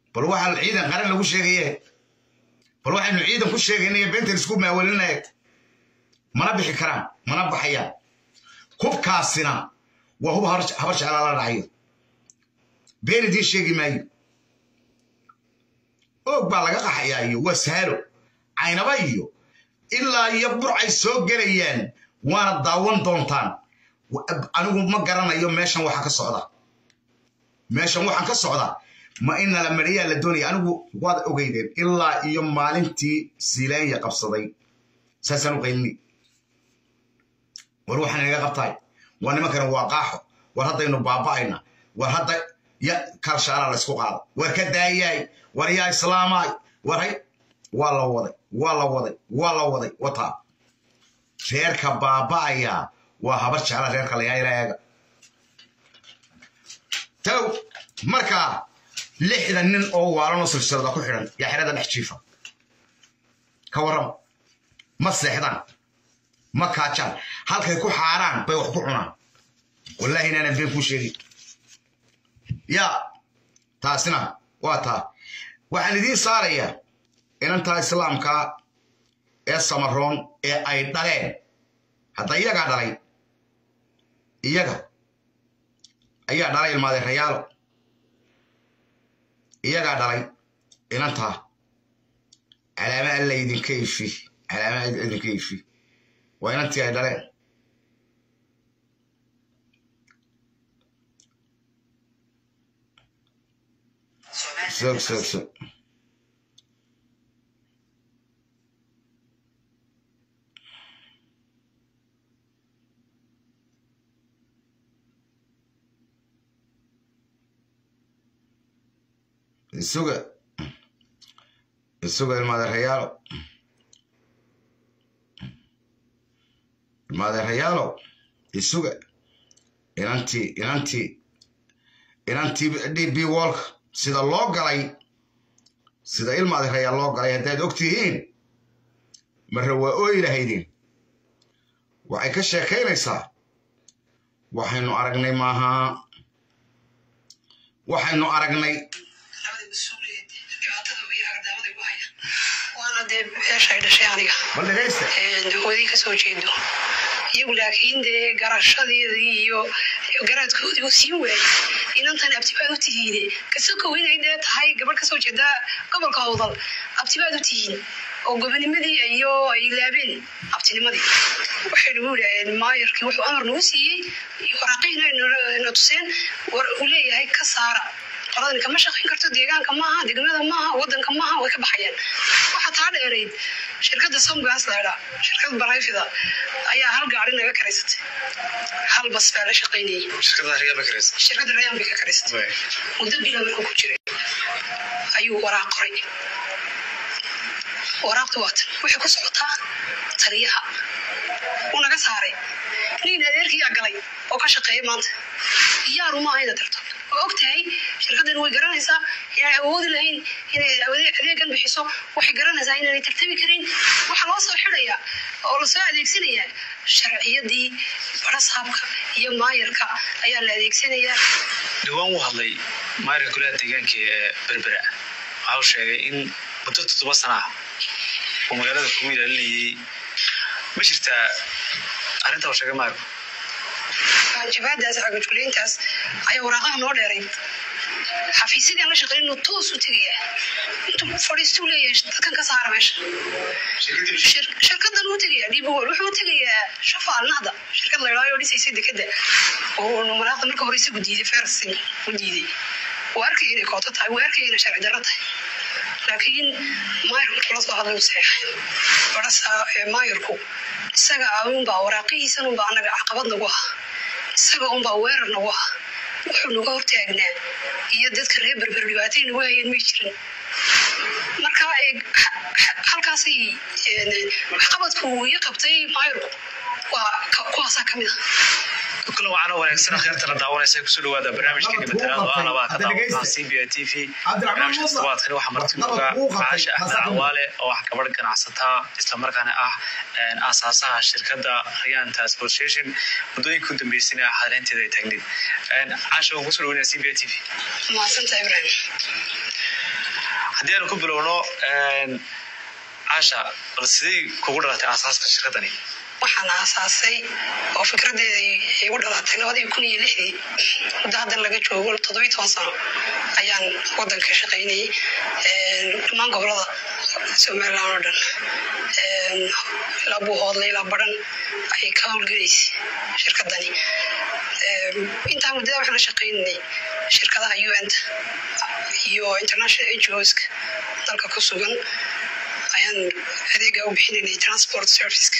bal waxaa ciidan qaran lagu sheegaye bal waxaynu ciidan ku sheegaynaya beentan isku maawelinaya mana bixi karaan mana baxayaan hubkaasina waa hub habar jeclaa la dhacayo been idiin sheegi maayo oog baa laga qaxayaa iyo waa saalo caynaba iyo ilaa iyo burcay soo gelayaan waana daawan doontaan anigu ma garanayo meeshan waxa ka socda meeshan waxaan ka socda ma in nala mariyaa la doonaya anigu waad ogeydeen ilaa iyo maalintii siilaanya qabsaday saasaan u qaylini war waxaan inaga qabtaay war nimankana waa qaaxo war haddaynu baaba'ayna war hadda ya kalshaala la ysku qaada war ka daayaay war yaa islaamaay war hay waa la waday waa la waday waa la waday wataa reerka baaba'ayaa waa habar jecla reerka layaaylaeega taw markaa lixdan nin oo waalanoo silsilada ku xidhan yaa xerada dhex jiifa ka warrama ma seexdaan ma kaajaan halkay ku xaaraan bay wax ku cunaan wallaahi inaanan been kuu sheegin yaa taasina waa taa waxaan idiin saarayaa inantaa islaamka ee samaroon ee ay dhaleen hadda iyagaa dhalay iyaga ayaa dhalay ilmaadee rayaalo iyagaa dhalay inantaa calaama alla idinka ifi calaama idinka ifi waa inantii ay dhaleen sog sog sog isuga isuga ilmaadeerayaalo ilmaadeerayaalo isuga inantii inantii inantii d b wolka sida loo galay sida ilmaadeerayaal loo galay haddaad og tihiin marre waa ooyi lahaydeen waxay ka sheekaynaysaa waxaynu aragnay maaha waxaynu aragnay waana dee beeshay dhashay aniga bal dhegaysta wadii kasoo jeedo iyagu laakiin dee garashadeedii iyo garaadkoodii u siin waayey inantan abtibaad u tihiine kasokow inay dee tahay gabadh kasoo jeeda gobolka howdal abtibaad u tihiin oo gobonimadii iyo ay laabeen abtinimadii waxay nagu yidhaaheen maayarkii wuxuu amar nagu siiyey waraaqiina na tuseen war uu leeyahay ka saara qoladani kama shaqayn karto deegaanka maaha degmada maaha wadanka maaha way ka baxayaan waxaa taa dheerayd shirkadda somgas leedha shirkad barayfida ayaa hal gaari naga karaysatay hal bas baa la shaqaynayay shirkadda rayaan bay ka karaysatay muddo bila markuu ku jiray ayuu waraaq qoray waraaqdu waatan waxay ku socotaa taliyaha wuu naga saaray nin adeerkiyaa galay oo ka shaqeeya maanta iyaaru maaha inaad tarto waa og tahay shirkaddan way garanaysaa inay awoodi lahayn inay adeegan bixiso waxay garanaysaa inaanay tartami karin waxaa loo soo xidhayaa oo lasoo adeegsanayaa sharciyadii barasaabka iyo maayarka ayaa la adeegsanayaa dhawaan wuu hadlay maayarka golaha deegaanka ee berbera waxa uu sheegay in muddo toddoba sana ah uu magaalada kugu ilaalinayay ma jirtaa arrinta uu sheegay maayarku jabaadaas cagajulayntaas ayaa waraaqaha noo dheeray xafiisyadii aan la shaqeyn inuu toos u tegayaa intuu fadhiistuu leeyahay dadkan ka saara meesha shirkadan uu tegayaa dhibogol wuxuu u tegayaa shafa alnahda shirkad laydhaayo dhisaysa dekada oo maraaqda marka hore isagu diiday fersin u diiday wuu arkaya inay kooto tahay wuu arkaya inay sharci darro tahay laakiin maayarku kula soo hadlay u saxeexay barasa maayarku isaga unbaa waraaqihiisan unbaa anaga caqabad nagu ah isaga unbaa weerar nagu ah wuxuu naga hortaagnaa iyo dadka reer berber dhibaatay nagu hayeen may jirin marka halkaasay waxqabadku iyo qabtay maayarku waa kuwaasaa ka mid ah kula wacana wanaagsan kheertana daawanaysa kusoo dhawaada barnaamijka nabadgelyada oo alabaa ka daawataa c b t v barnaamijka todobaadkani waxaa marti nooga macaasha axmed cawaale oo ah gabadh ganacsataa islamarkaana ah aasaasaha shirkadda rayaan transport station muddooyinka u dambeysana xadaleynteeda ay taagneed caasha waan kusoo dhawanaya c b t v mahadsanta ibrahim haddii aanu ku bilowno caasha bal sidee kugu dhalatay aasaaska shirkaddani waxaan aasaasay oo fikradeedii igu dhalatay labadii kun iyo lixdii muddo haddan laga joogo toddobiyi toban sano ayaan waddanka shaqaynayay dhammaan gobolada somalilan oo dhan ilaa buuhoodle ilaa baran ayay ka howlgelaysay shirkaddani intaa muddada waxaan la shaqaynanay shirkadaha un-ta iyo international ngoska dalka ku sugan ayaan adeega u bixinanay transport serviceka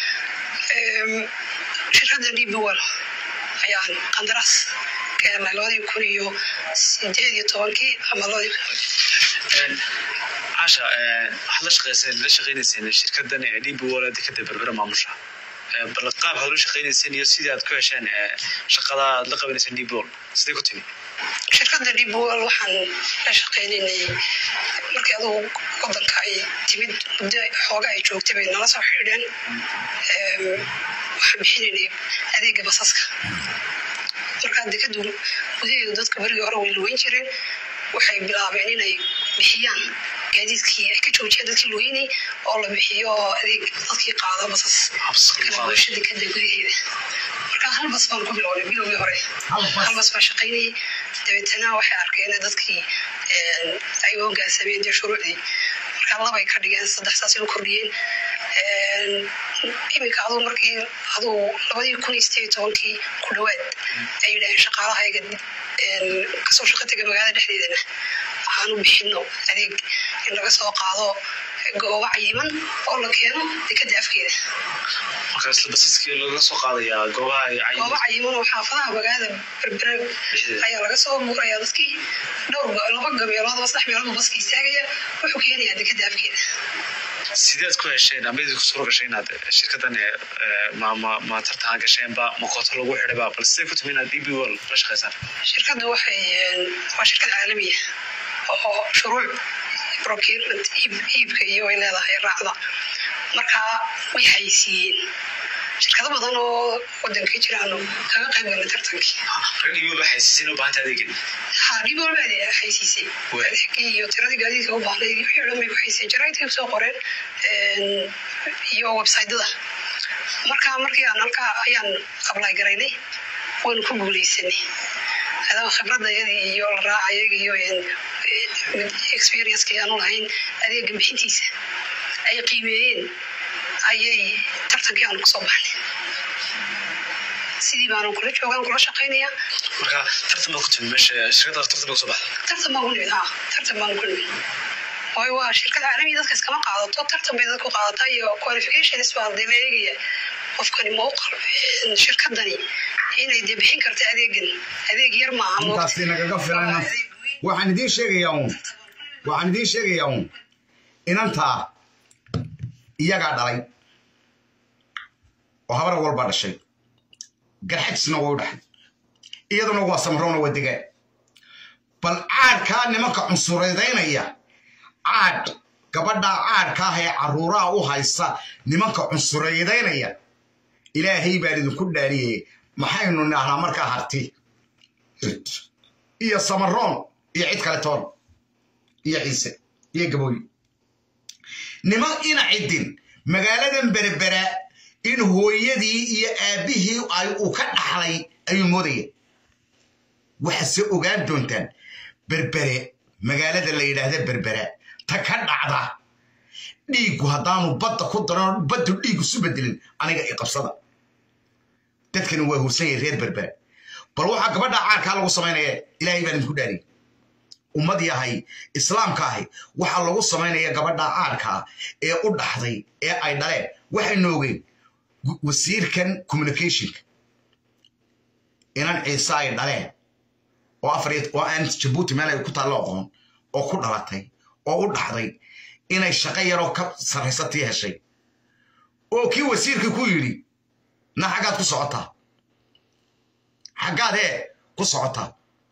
shirkadda dbwal ayaan qandaraas ka helnay labadii kun iyo sideed iyo tobankii ama labadii caasha waxaad la shaqayseen la shaqaynayseen shirkaddan dbwal dekada berbera maamusha bal qaab aad la shaqaynayseen iyo sidii aad ku hesheen shaqada aad la qabanayseen dbwal sidee ku timi shirkadda dbwal waxaan la shaqaynaynay markii adugu wadanka ay timid muddo xooga ay joogtay bay nala soo xidheen waxaan bixinaynay adeega basaska markaa dekadu gudaheedu dadka berigii hore way lugeyn jireen waxay bilaabeen inay bixiyaan gaadiidkii ay ka joojiyaan dadkii lugeynay oo la bixiyo adeeg dadkii qaada basas kala goosha dekada gudaheeda markaa hal bas baan ku bilownay bilowgii hore hal bas baan shaqaynayay dabeetana waxay arkeen dadkii ay hogaansameen dee shuruucdii markaa labay ka dhigeen saddex saas u kordhiyeen iminka aduu markii aduu labadii kun iyo sideed tobankii ku dhawaad ay yidhaaheen shaqaalahayga kasoo shaqa tega magaalada dhexdeedana waxaan u bixino adeeg in laga soo qaado goobo cayiman oo la keeno dekada afkeeda marka isla basiskii laga soo qaadayaa goobaha goobo cayiman oo xaafadaha magaalada berbera ayaa laga soo buuraya dadkii dhowr laba gabeeloodba saddex meeloodba baska istaagaya wuxuu keenayaa dekada afkeeda sideed ku hesheen ama idinku suura gashay inaad shirkaddan ma ma ma tartan gasheenba ma kooto lagu xidhayba bal sidee ku timi inaad db wal la shaqaysaan shirkaddu waxay waa shirkad caalamiya oo shuruuc procurement iibka iyo ay leedahay raacda marka way haysiiyeen shirkado badan oo wadanka jiraano kaga qayb galay tartankii ragdhibi ba haysiiseen u baahanta adeegin ha dhib walba haysiisay adeegii iyo tiradii gaadiidka u baahnayd wixii o dhan bay ku hayseen jaraidkay soo qoreen iyo websaytyada marka markii aan halkaa ayaan ablay garaynay waynu ku guuleysanay adaba khibradayadii iyo la raacayagi iyo experienceki aanu lahayn adeega bixintiisa ay qiimeeyeen ayay tartankii aanu kusoo baxnay sidii baanu kula joogaan kula shaqaynaya marka tartan baad ku timi meesha shirkadda tartan baa kusoo baxday tartan baan ku nimid ha tartan baanu ku nimid waayo waa shirkad caalamiya dadka iskama qaadato tartan bay dadku qaadataa iyo qualifications baa dee la eegaya qofkani mawqal shirkadani inay dee bixin karta adeegan adeeg yar maaha intaasi nagaga filan waxaan idiin sheegayaa uun waxaan idiin sheegayaa uun inantaa iyagaa dhalay oo habar walba dhashay garxajisna way u dhaxay iyaduna waa samrowna waa degaan bal caadhkaa nimanka cunsuradaynaya caadh gabadhaa caadhka ah ee carruuraha u haysa nimanka cunsuradaynaya ilaahay baan idinku dhaariyey maxaynu nahnaa markaa harti iyo samaroon iyo cid kale toon iyo ciise iyo gabooyi niman ina ciddin magaaladan berbera in hooyadii iyo aabbihii ay uu ka dhaxlay ayuu moodaya waxaase ogaan doontaan berbere magaalada la yidhaahda berbera ta ka dhacda dhiiggu haddaanu badda ku daran baddu dhiig isu bedelin aniga i qabsada dadkani waa hursan yahay reer berbera bal waxaa gabadha caarkaa lagu samaynaya ilaahay baan idinku dhaariyay ummad yahay islaamka ahi waxaa lagu samaynaya gabadha caarkaa ee u dhaxday ee ay dhaleen waxaynu ogeyn wasiirkan communicationka inan ciise ay dhaleen oo afar oo aan jabuuti meel ay ku taallo aqoon oo ku dhalatay oo u dhaxday inay shaqo yaroo ka sarraysatii heshay oo kii wasiirkii ku yidhi na xaggaad ku socotaa xaggaad ee ku socotaa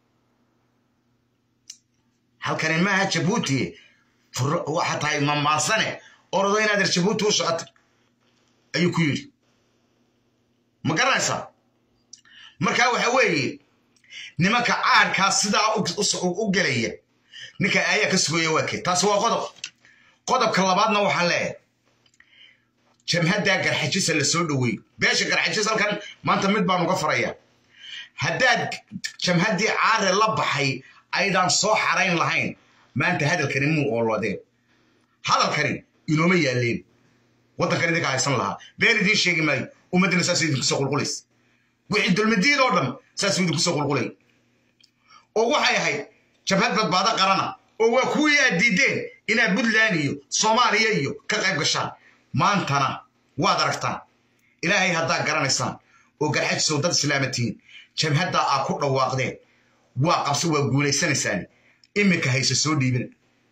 halkani maaha jabuuti waxa tahay mamaansane orado inaad er jabuuti u socota ayuu ku yidhi ma garanaysaa markaa waxa weeye nimanka caadhkaa sidaa u gelaya ninka ayaa ka sugaya waa kee taasi waa qodob qodobka labaadna waxaan leeyahay jamhaddaa garxajisa la soo dhoweey beesha garxajis halkan maanta mid baan uga farayaa haddaad jamhaddii caare la baxay aydaan soo xarayn lahayn maanta hadalkani muu oolodeen hadalkani inooma yaaleen waddankan idinka haysan lahaa been idiin sheegi maayo ummaddina saasuu idinku soo qulqulays wixii dulmadiid oo dhan saasuu idinku soo qulqulay oo waxay ahayd jabhad badbaado qarana oo waa kuwii aad diideen inaad puntland iyo soomaaliya iyo ka qayb gashaan maantana waad aragtaan ilaahay haddaa garanaysaan oo garxajisow dad islaamatihiin jamhaddaa aa ku dhawaaqdeen waa qabse waa guulaysanaysaan iminka hayse soo dhiibin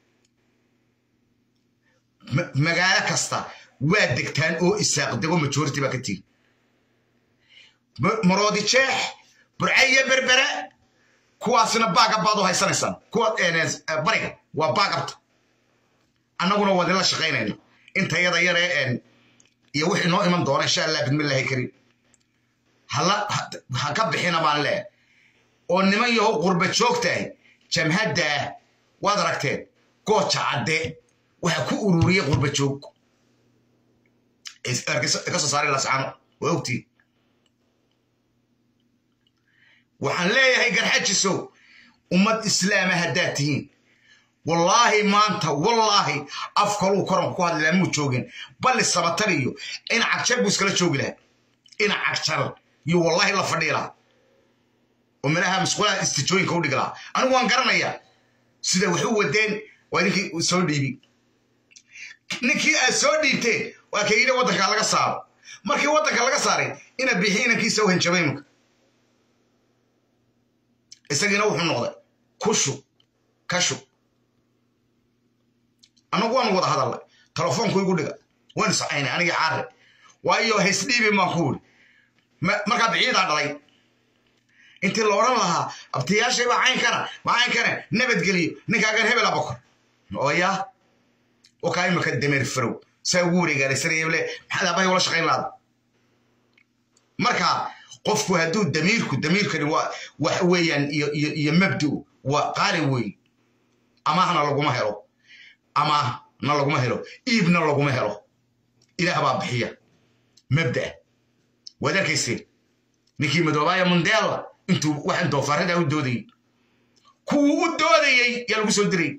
magaalo kasta waa degtaan oo isaaq dego majority baa ka tihin maroodi jeex burcayo berbere kuwaasina baagab baad u haysanaysaan kuwa bariga waa baagabta annaguna waa idinla shaqaynayna inta yada yaree iyo wixii noo iman doona insha allah bidmillahi kariim ha ka bixina baan leehay oo niman yahow qurba joogtahay jamhaddaa waad aragteen gooja cadde waxa ku ururiyey qurba joog ka soo saaray lascano waa ogtiin waxaan leeyahay garxajisow ummad islaama haddaad tihiin wallaahi maanta wallaahi af kaluu koranku ku hadli laha muu joogin balli sabatar iyo in cagjar buu iskala joogi lahaa in cagjar iyo wallaahi la fadhii lahaa oo meelaha masquulaha istijooyinka u dhigi lahaa anigu waan garanayaa sida wax u wadeen waa ninkii soo dhiibi ninkii aad soo dhiibteen waa ka yidhi waddanka laga saaro markii waddanka laga saaray ina bixi inankiisa u hanjabay imika isagiina wuxuu noqday kushu kashu annagu waanu wada hadalnay telefoonku igu dhiga waan iscaynay anigii caare waayo haysdhiibin baan ku wuri markaa biciidaa dhalay intii la odhan lahaa abtiyaashay baa caynkana baa caynkana nabadgeliyo ninkaagan hebela bokor oo yaa oo kaa imika dameer farow saa ugu wareegaalaysanaya le maxaad abahay ula shaqayn laada marka qofku hadduu damiirku damiirkani waa wax weeyaan iyo iyo iyo mabdu waa qaali weey amaahna laguma helo amaahna laguma helo iibna laguma helo ilaah baa bixiya mabda waad arkayseen ninkii madoobaaya mundela intuu waxaan doofaaradaa u doodayey kuwuu u doodayey yaa lagu soo diray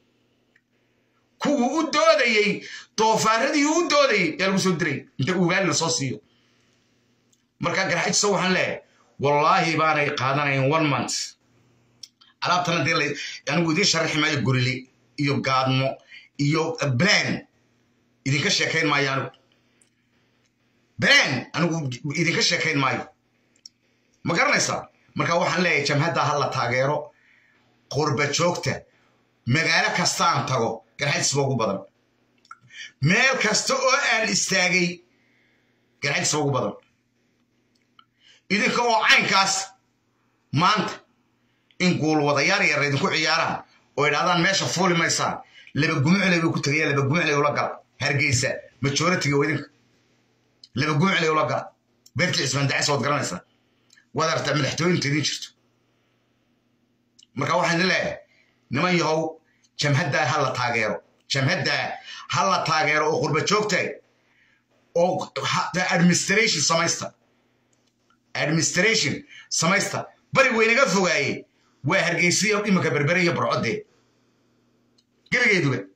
kuwuu u doodayey doofaaradii u doodayey yaa lagu soo diray inta ugaali la soo siiyo markaa garxajiso waxaan leeyahay wallaahi baanay qaadanayn one month alaabtana dee anigu idiin sharaxi maayo gorile iyo gaadmo iyo blan idinka sheekayn maayo anigu blan anigu idinka sheekayn maayo ma garanaysaa marka waxaan leeyahay jamhadda ha la taageero qurba joogta magaalo kastaan tago garxajis ba ugu badan meel kasta oo aan istaagay garxajis ba ugu badan idinka oo caynkaas maanta in guulwadayaal yar idinku ciyaaraan oo idhahdaan meesha fuuli maysaan laba gumucley buu ku tegaya laba gumucley ula gala hargeysa majoritiga waa idinka laba gumucley ula gala beertii cismaan dacis waad garanaysaa waad aragtaa madaxtooyinta idin jirto marka waxaan idin leeyahay niman yahow jamhaddaa ha la taageero jamhaddaa ha la taageero oo qurba joogtahay oo administration samaysta administration samaysta bari weynaga fogaaye waa hargeysiya iminka berbere iyo barcodee gebigeeduba